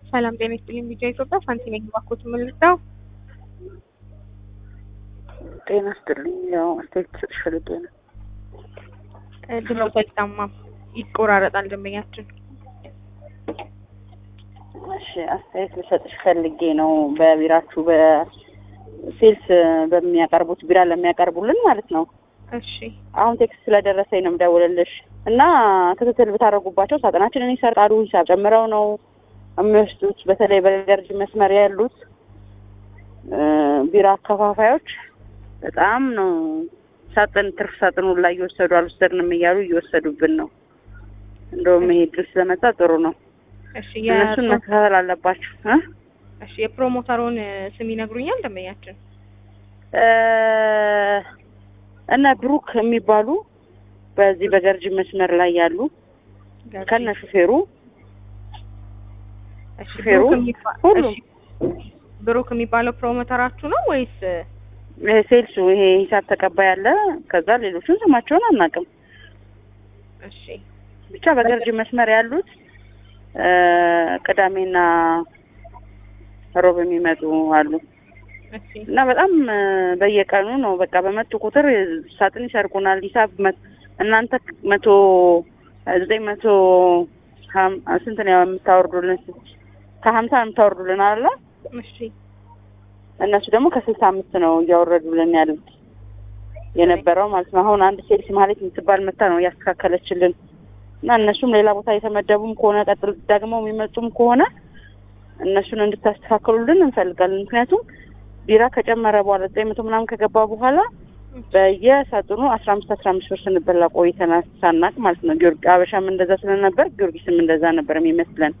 ሰላም ጤና ይስጥልኝ። ቢጫ ኢትዮጵያ ፋንቲ ነኝ። ባኮት የምንልዳው ጤና ይስጥልኝ። ያው አስተያየት ልሰጥሽ ፈልጌ ነው። ድምፅ አይሰማም፣ ይቆራረጣል ደንበኛችን። እሺ አስተያየት ልሰጥሽ ፈልጌ ነው። በቢራችሁ በሴልስ በሚያቀርቡት ቢራ ለሚያቀርቡልን ማለት ነው። እሺ አሁን ቴክስት ስለደረሰኝ ነው የምደውልልሽ እና ክትትል ብታደርጉባቸው ሳጥናችንን ይሰርቃሉ። ሂሳብ ጨምረው ነው የሚወስዱት። በተለይ በገርጂ መስመር ያሉት ቢራ አከፋፋዮች በጣም ነው ሳጥን ትርፍ ሳጥኑ ላይ እየወሰዱ አልወሰድንም እያሉ እየወሰዱብን ነው። እንደውም ይሄ ድል ስለመጣ ጥሩ ነው። እሺ እነሱን መከታተል አለባቸው እ እሺ የፕሮሞተሩን ስም ይነግሩኛል ደንበኛችን? እነ ብሩክ የሚባሉ በዚህ በገርጂ መስመር ላይ ያሉ ከነ ሹፌሩ እሺ ሹፌሩ ብሩክ የሚባ- ሁሉም እሺ፣ ብሩክ የሚባለው ፕሮሞተራችሁ ነው ወይስ ይሄ ሴልሱ ይሄ ሂሳብ ተቀባይ አለ። ከዛ ሌሎቹን ስማቸውን አናውቅም። እሺ ብቻ በገርጂ መስመር ያሉት እ ቅዳሜና ሮብ የሚመጡ አሉ እሺ እና በጣም እ በየቀኑ ነው በቃ በመጡ ቁጥር ሳጥን ይሰርቁናል። ሂሳብ መ- እናንተ መቶ ዘጠኝ መቶ ሀም- ስንት ነው የምታወርዱልን? ከሀምሳ ነው የምታወርዱልን አለ እሺ እነሱ ደግሞ ከስልሳ አምስት ነው እያወረዱልን ያሉት የነበረው ማለት ነው። አሁን አንድ ሴልስ ማለት የምትባል መታ ነው እያስተካከለችልን እና እነሱም ሌላ ቦታ የተመደቡም ከሆነ ቀጥል ደግሞ የሚመጡም ከሆነ እነሱን እንድታስተካክሉልን እንፈልጋለን። ምክንያቱም ቢራ ከጨመረ በኋላ ዘጠኝ መቶ ምናምን ከገባ በኋላ በየሳጥኑ አስራ አምስት አስራ አምስት ብር ስንበላ ቆይተናል ሳናቅ ማለት ነው። ጊዮርጊ አበሻም እንደዛ ስለነበር ጊዮርጊስም እንደዛ ነበር የሚመስለን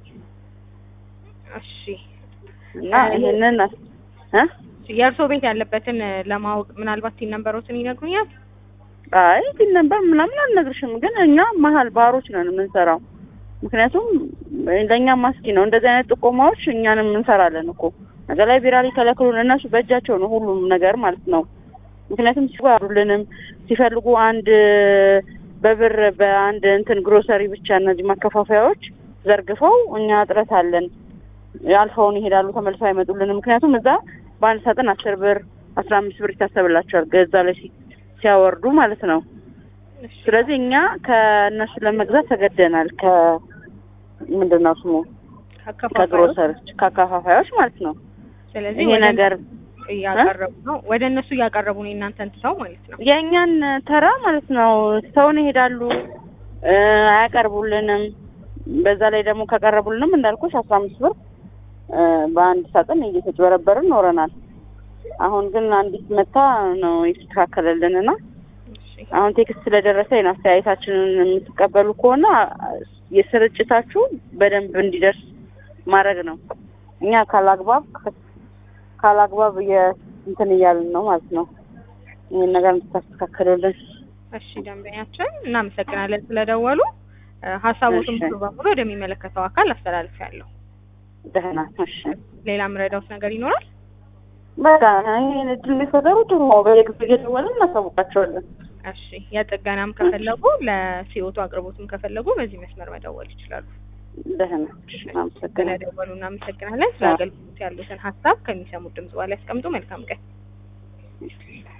እሺ እና ይሄንን አስ- እ የእርሶ ቤት ያለበትን ለማወቅ ምናልባት ሲን ነንበሮትን ይነግሩኛል? አይ ግን ነበር ምናምን አልነግርሽም፣ ግን እኛ መሀል ባሮች ነን የምንሰራው። ምክንያቱም ለእኛ ማስኪ ነው እንደዚህ አይነት ጥቆማዎች እኛንም እንሰራለን እኮ ነገ ላይ ቢራ ሊከለክሉን እነሱ በእጃቸው ነው ሁሉም ነገር ማለት ነው። ምክንያቱም ሲጓሩልንም ሲፈልጉ አንድ በብር በአንድ እንትን ግሮሰሪ ብቻ እነዚህ ማከፋፈያዎች ዘርግፈው እኛ እጥረት አለን አልፈውን ይሄዳሉ፣ ተመልሰው አይመጡልንም። ምክንያቱም እዛ በአንድ ሳጥን አስር ብር አስራ አምስት ብር ይታሰብላቸዋል ገዛ ላይ ሲ- ሲያወርዱ ማለት ነው። እሺ ስለዚህ እኛ ከእነሱ ለመግዛት ተገደናል። ከ ምንድን ነው ስሙ ከአከፋፋዮች ከግሮሰሮች ከአከፋፋዮች ማለት ነው። ስለዚህ ይሄ ወደ ነገር እያቀረቡ ነው ወደ እነሱ እያቀረቡ ነው የእናንተን ትተው ማለት ነው። የእኛን ተራ ማለት ነው ሰውን ይሄዳሉ እ አያቀርቡልንም። በዛ ላይ ደግሞ ከቀረቡልንም እንዳልኩሽ አስራ አምስት ብር እ በአንድ ሳጥን እየተጭበረበርን ኖረናል። አሁን ግን አንዲት መታ ነው የተስተካከለልንና እሺ አሁን ቴክስት ስለደረሰኝ ነው አስተያየታችንን የምትቀበሉ ከሆነ የስርጭታችሁ በደንብ እንዲደርስ ማድረግ ነው። እኛ ካላግባብ ካላግባብ እንትን እያልን ነው ማለት ነው። ይህን ነገር እንድታስተካክሉልን። እሺ ደንበኛችን እናመሰግናለን ስለደወሉ። እ ሀሳቦቱን እሺ። ሙሉ በሙሉ ወደሚመለከተው አካል አስተላልፊያለሁ። ደህና እሺ። ሌላ ምረዳውት ነገር ይኖራል? በቃ ይህን እድል የሚፈጠሩ ጥሩ ነው። በየጊዜው እየደወልን እናሳውቃቸዋለን። እሺ የጥገናም ከፈለጉ ለሲኦቱ አቅርቦትም ከፈለጉ በዚህ መስመር መደወል ይችላሉ። ደህና እሺ። አመሰግናለሁ። ስለደወሉ እናመሰግናለን። ስለ አገልግሎት ያሉትን ሀሳብ ከሚሰሙት ድምጽ በኋላ ያስቀምጡ። መልካም ቀን።